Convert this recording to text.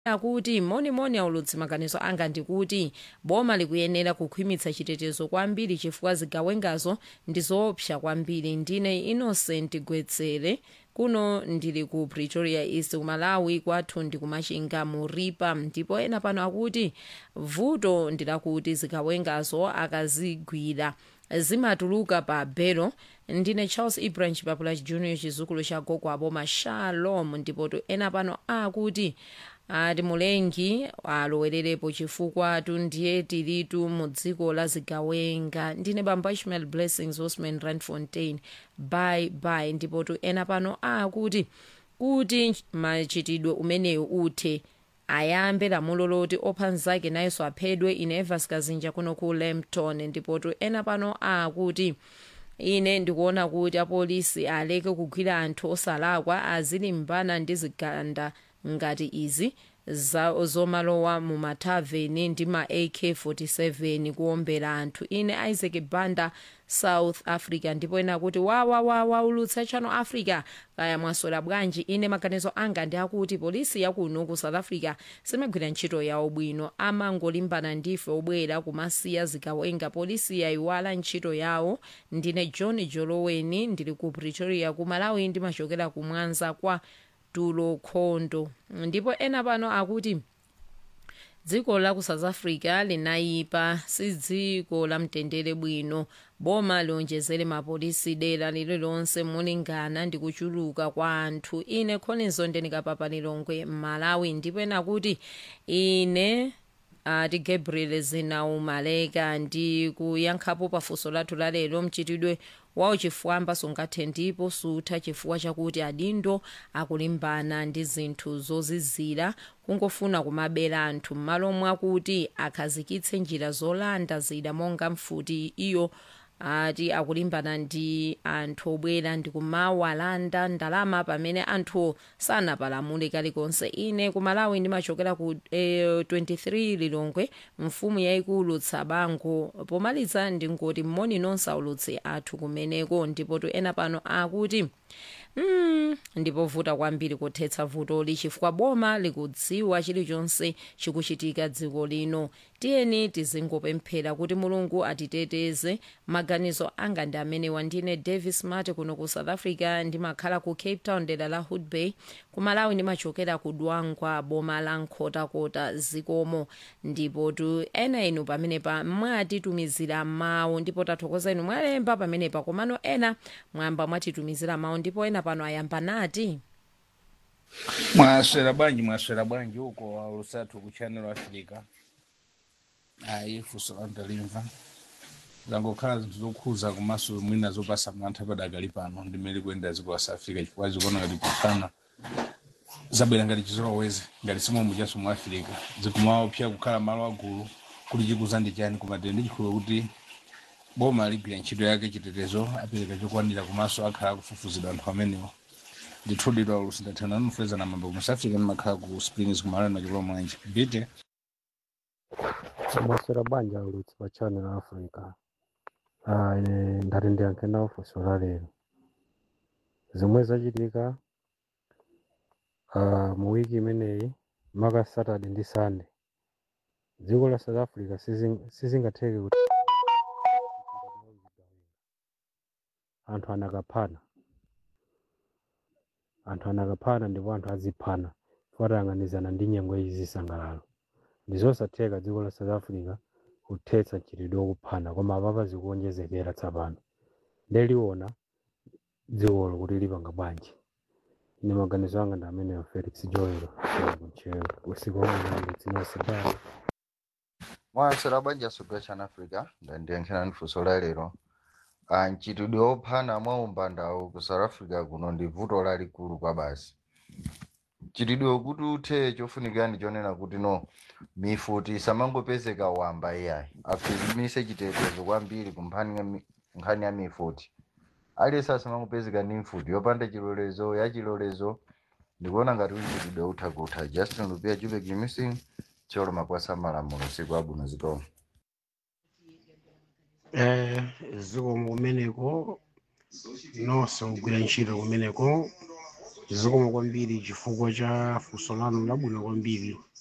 akuti monimoni aulutsi maganizo anga ndikuti boma likuyenera kukhwimitsa chitetezo kwambiri chifukwa zigawengazo ndi zoopsa kwambiri ndine innocent gwetsere kuno ndili ku pretoria east kumalawi kwathu ndi kumachinga mu ripa ndipo ena pano akuti vuto ndilakuti zigawengazo akazigwira zimatuluka pa belo ndine charles ibrahim chipapula junior chizukulu cha gogo aboma shalom ndipoto ena pano akuti ati mulengi alowererepo chifukwa tundiye tilitu mu dziko la zigawenga ndine bamba ishmael blessings osman randfontein bye bye ndipotu ena pano akuti kuti machitidwe umenewu uthe ayambe lamulo loti opha mnzake nayenso aphedwe ine evas kazinja kuno ku lampton ndipotu ena pano akuti ine ndikuona kuti apolisi aleke kugwira anthu osalakwa azilimbana ndi ziganda ngati izi za zomalowa mu mathaveni ndi ma ak47 kuombera anthu ine isaac banda south africa ndipo ena kuti wawawawa ulutsa channel africa kaya mwaswera bwanji ine maganizo anga ndi akuti polisi yakuno ku south africa simagwira ntchito yawo bwino amangolimbana ndife obwera kumasiya zigawenga polisi yayiwala ntchito yawo ndine john joloweni ndili ku pretoria ku malawi ndimachokera ku mwanza kwa tulo khondo ndipo ena pano akuti dziko la ku south africa linayipa si dziko la mtendere bwino boma lionjezere mapolisi dera lililonse molingana ndi kuchuluka kwa anthu ine khonizo ndinikapapa lilongwe mmalawi ndipo ena kuti ine ati uh, gabriel zinaumaleka ndi kuyankhapo pafunso lathu lalero mchitidwe wawo chifwamba sungathe ndipo sutha chifukwa chakuti adindo akulimbana ndi zinthu zozizira kungofuna kumabera anthu m'malo mwakuti akhazikitse njira zolanda zida monga mfuti iyo ati akulimbana ndi anthu obwera ndi kumawalanda ndalama pamene anthu sanapalamule kalikonse ine kumalawi ndimachokera ku eh, 23 lilongwe mfumu yayikulu tsabango pomaliza ndingoti mmoni nonse aulutsi athu kumeneko ndipotu ena pano akuti mm, ndipovuta kwambiri kuthetsa vutoli chifukwa boma likudziwa chilichonse chikuchitika dziko lino tiyeni tizingopemphera kuti mulungu atiteteze maganizo anga ndi amenewa ndine davis mate kuno ku south africa ndimakhala ku cape town dera la hood bay kumalawi ndimachokera ku dwangwa boma la nkhotakota zikomo ndipo tu ena inu pamenepa mwatitumizira mawu ndipo tathokoza inu mwalemba pamenepa komano ena mwamba mwatitumizira mawu ndipo ena pano ayamba nati mwaswera bwanji mwaswera bwanji uko walusatu ku channel africa ayi funso landalimva zangokhala zinthu zokhuza komanso mwina zopasa mantha padakali pano ndimene kuyenda dziko la south africa chifukwa zikuona ngati kufana zabwera ngati chizolowezi ngati simomu chaso mu africa zikumaopsa kukhala malo agulu kuti chikuza ndi chani kumatenda ndi chikhulupiriro kuti boma ligwira ntchito yake chitetezo apereka chokwanira komanso akhala akufufuzidwa anthu amenewo ndithudidwa lusindathana nufeza na mambo mu south africa ndimakhala ku springs kumalani machokolo mwanji bite maswera banja ulutsi pa channel africa ah, ine ndati ndiyankhe nawo funso la lero zomwe zachitika ah, mu wiki imeneyi maka saturday ndi sunday dziko la south africa sizing- sizingatheke kuti anthu anakaphana anthu anakaphana ndipo anthu aziphana fatayang'anizana ndi nyengo izi zisangalalo ndi zosatheka dziko la south africa kuthetsa mchitidwe wokuphana koma apapa zikuonjezekera tsapano ndeliona dzikolo kuti lipanga bwanji ine maganizo anga ndi ameneyo felix joelo kuchewa usiku wamwenandi dzinasidali mwaswera banja sogera chana africa ndandiyankhira ndi funso la lero Ah, mchitidwe wophana mwa umbandawu ku south africa kuno ndi vuto lalikulu kwa basi mchitidwe kuti uthe chofunikira ndi chonena kuti no mifuti isamangopezeka wamba iyayi akhwimitse chitetezo kwambiri ku mphani ya mi- nkhani ya mifuti aliyense asamangopezeka ndi mfuti yopanda chilolezo ya chilolezo ndikuona ngati mchitidwe utha kutha justin lupia jubek missing cholo makwasa malamulo siku abwino zikomo eh ziko kumeneko nonse kugwira ntchito kumeneko zikomo kwambiri chifukwa cha funso lanu labwino kwambiri